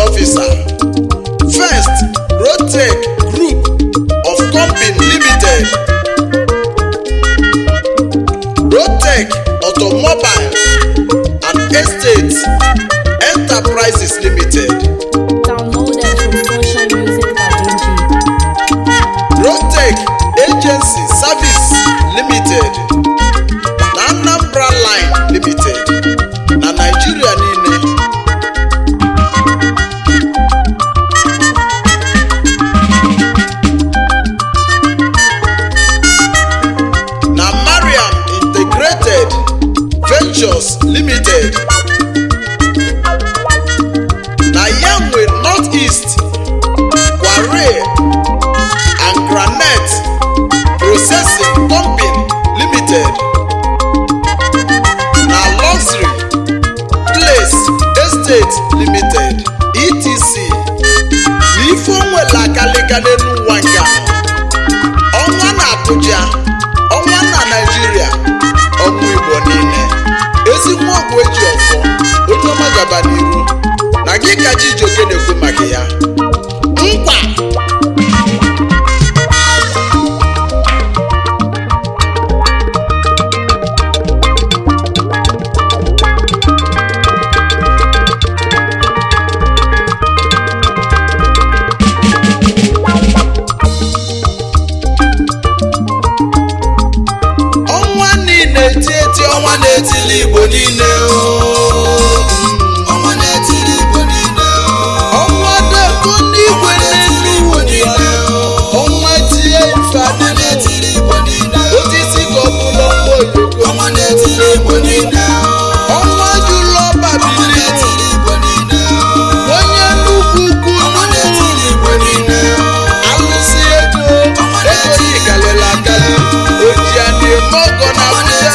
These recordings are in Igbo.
officer first rotec group of company limited rotec automobile and estates enterprises limited Downloaded from SocialMusic.ng. rotec agency service limited na anambra line limited na naijiria niile na mariam integrated ventures limited na yanwe northeast kware and granite processing company limited na luxury place estate limited etc na ife onwere akalịka n'elu ụwa nke a ọnwa na abuja ọnwa na naijiria ọnwa igbo niile ezi nwa ọgwụ eji ọfọ onye ọma gaba n'iru na gị ka chijioke na-ekwu maka ya nkwa ọnwa niile eti eti ọnwa na-etili igbo niile ọnwa na-etili igbo niile ọnwa deko n'igwe n'elu igbo niile ọnwa tie ife adịrị osisi ka ọ bụla ọnwa oyoko ọnwa na-etili igbo niile ọnwa jụrụ ọba bili onye nnukwu ukwu nnukwu alụsị ego ego yigalịla agali oji a na-eme ọgọ na abuja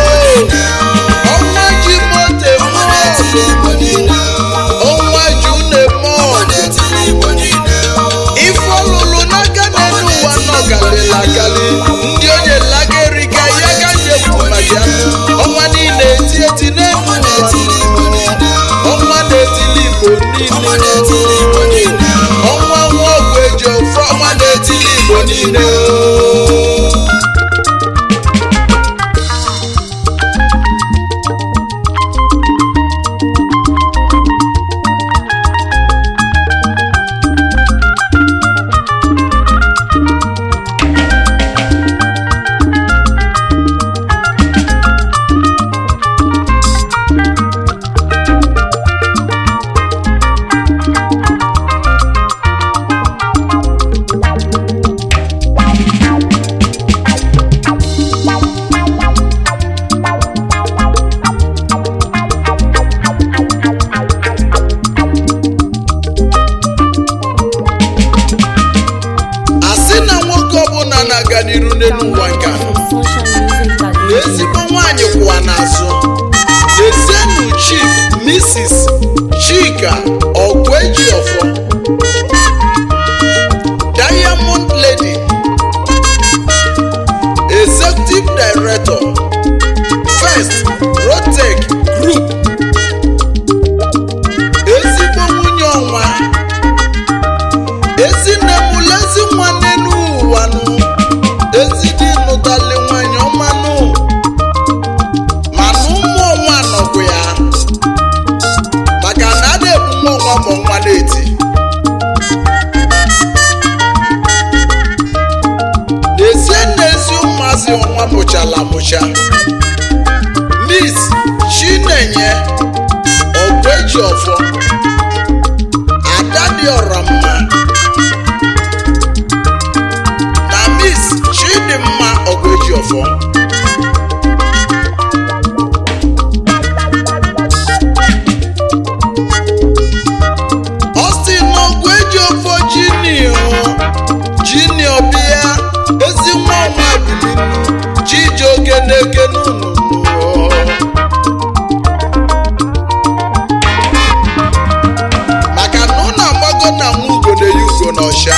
ọnwa ji moto eme ọgụ ọnwa ji unu eme ọgụ ife ọlụlụ n'aka n'elu ụwa nọ galịla agali ndị onye lageriga ya ga nyekwu maka ya ọnwa niile eti eti n'elu ụwa ọnwa na-etili igbo niile ọnwa nwa ọgwụ eji ofe ọnwa na-etili igbo niile asị na nwoke ọbụla na-aga n'iru n'elu ụwa nke a From SocialMusic.ng. ezigbo nwanyị kwụwa n'azụ dezienu chief mrs chika ọgwejiọfọ diamond lady executive director first rotec group ezigbo nwunye ọnwa ezinne mụlụ ezi nwa n'elu ụwa nụ ezidi nụtali nwanyị ọmanụ mana ụmụ ọnwa nọkwu ya maka na a na-ebu nwa ọnwa ma ọnwa na-eti n'ezie n'ezi ụmụazị ọnwa mụchala amụcha miss chinenye ọgweji ọfọ ada dị ọra mma na miss chidimma ọgweji ọfọ Austin ọgweji ọfọ jinio jinio bịa ezi nwa ọnwa bilinu chijioke na-eke n'ụnụ maka na ụnụ agbago na nwa ugo na-eyi ugo n'ọsha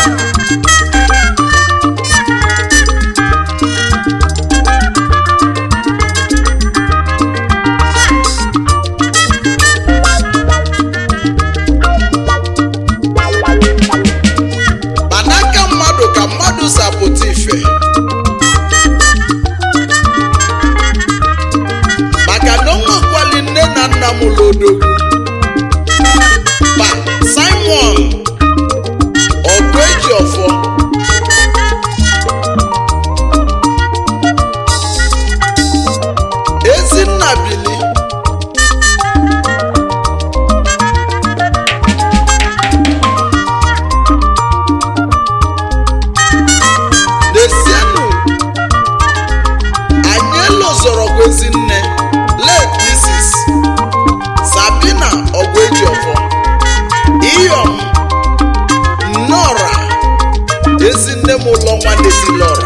emelọra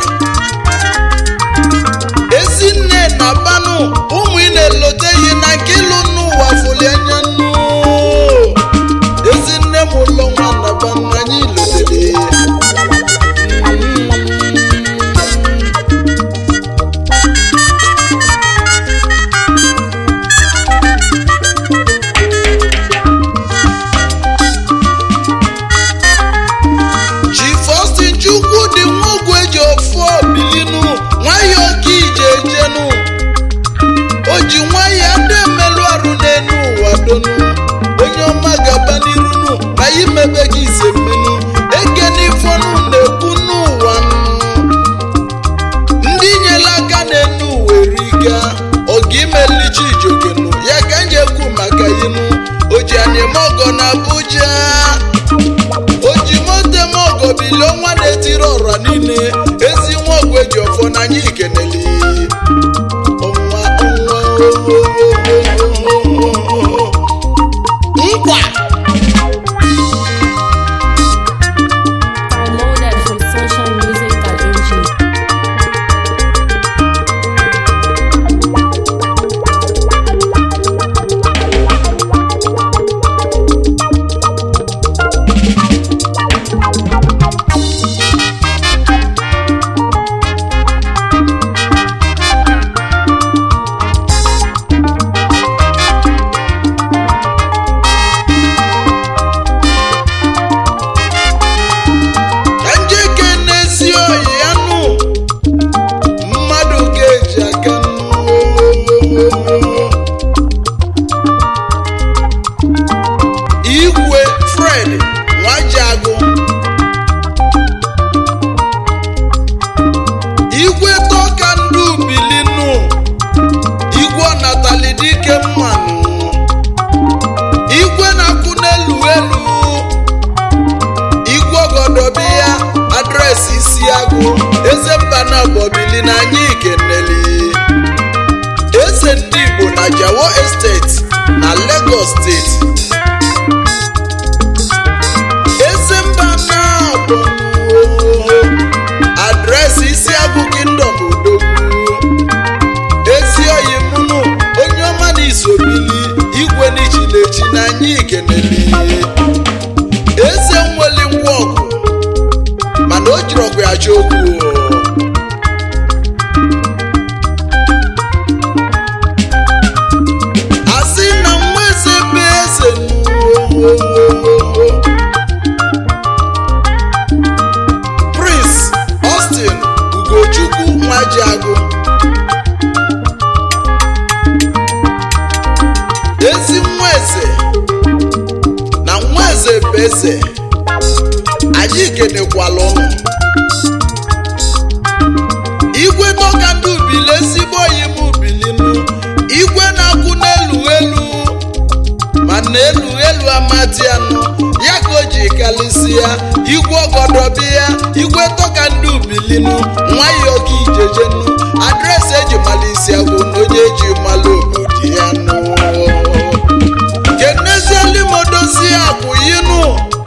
ezinne na banụ ụmụ ị na-eloteghị na nke ịlụ n'ụwa fụli anya nnu ezinne m ụlọ nwa na banụ anyị lotere ji Faustin chukwu dị nwogu eji ofu bilinu nwayọ ka ije ejenu o ji nwayọ adị emelụ arụ n'enu ụwa donu onye ọma gaba n'irunu na imebe gị ise mmenu eke n'ifonu na-ekwu n'ụwa nụ. ndị nyere aka n'enu uwe riga oge imelichi ijogenu ya ka m ekwu maka inu o ji anyịmọgọ na Abuja oji mote m ọgọ bili ọnwa na-etiri ọra niile ezi nwa ọgwụ eji ọfọ n'anya ikeneli ọnwa ọnwa nkwa Downloaded from sunshinemusic.ng. ka njeke na-esi oyi ya nụ mmadụ ga-eji aka nụ igwe fred nwajiagụ igwe tọka ndị ubilinu igwe ọnatali dike mmanụ igwe na-akwụ n'elu elu igwe ọgọdọbi ya adreesị isi agụ eze mba na bọbili na anyị ikeneli eze ndị igbo na jawo esteti na lagos steeti eze mba na bụ adreesị isi agụ kingdom odogwu ezi oyi mụnụ onye ọma na isobili igwe n'ichilechi na anyị ikeneli eze nweli ngwa ọgụ mana o jiri ọgụ ya chọ okwu o. asị na nwa eze bụ eze nuowowowowo prince austin ugochukwu nwajiagụ ezi nwa eze na nwa eze bụ eze anyị kenekwala ụnụ igwe tọka ndị ubili ezigbo oyi m ubilinu igwe na-akwụ n'elu elu ma na elu elu amatianụ ya ka o ji kalịsịa igwe ọgọdọbi ya igwe tọka ndị ubilinu nwayọ ka ijejenu adreesị eji malisi agwụ na onye eji malụ obodo ya nụ kenezielimodozi akwụyinu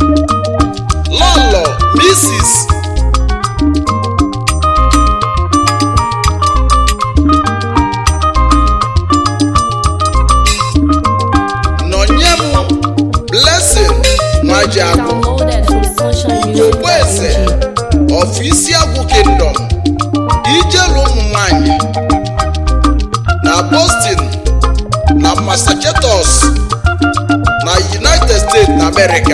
lọlọ misis nọnye m blessing nwajiagụ Downloaded from ogboeze sunshinemusic.ng. of isiagwụ kingdom ijelu ụmụ nwanyị na boston na massachusetts na united states na america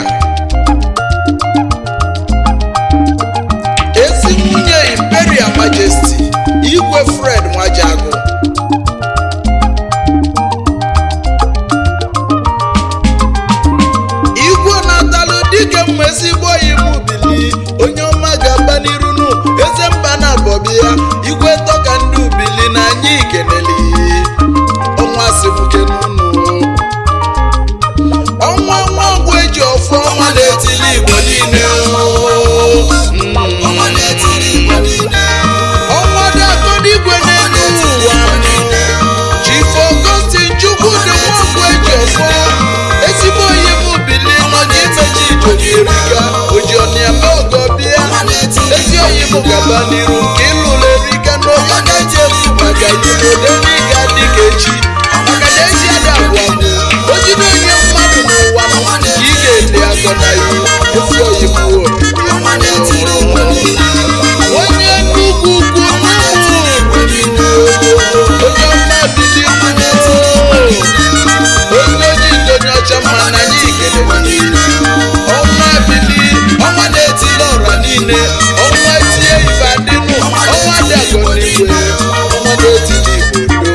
ezi nwunye imperial majesty igwe fred nwajiagụ igwe na-atalụ dike mma ezigbo imu bili onye ọma ga-aba n'irunu eze mba na abọbi ya igwe tọka ndị ubili na anyị ikeneli ọnwa sibuke n'unu ọnwa nwa ọgwụ eji ọfụ ọnwa na-etili igbo niile Mm. ọnwa dị atọ n'igwe n'elu ụwa Chief Augustine Chukwu dị nwoke eji ọfọ ezigbo onye m bili nọ n'imeji ijoji erika oji ọnịa mee ọgọ bịa ezi oyi m unu gaba n'iru nke ịlụrụ erika n'oge na-eji efu maka ibodo n'ịga dịka echi maka na echi ada abụọ abụọ o jide onye mmadụ n'ụwa ka ị ga-ele agọ na iwu ezi oyibo onye nnukwu ukwu onye ọma bili onye oji ndonye ọcha mma na anyị ikele ọnwa bili ọnwa na-etili ọra niile ọnwa tie ife adịnụ ọnwa dị agọ n'igwe ọnwa na-etili igbo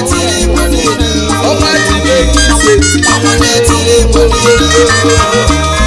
ọnwa tiri ego ise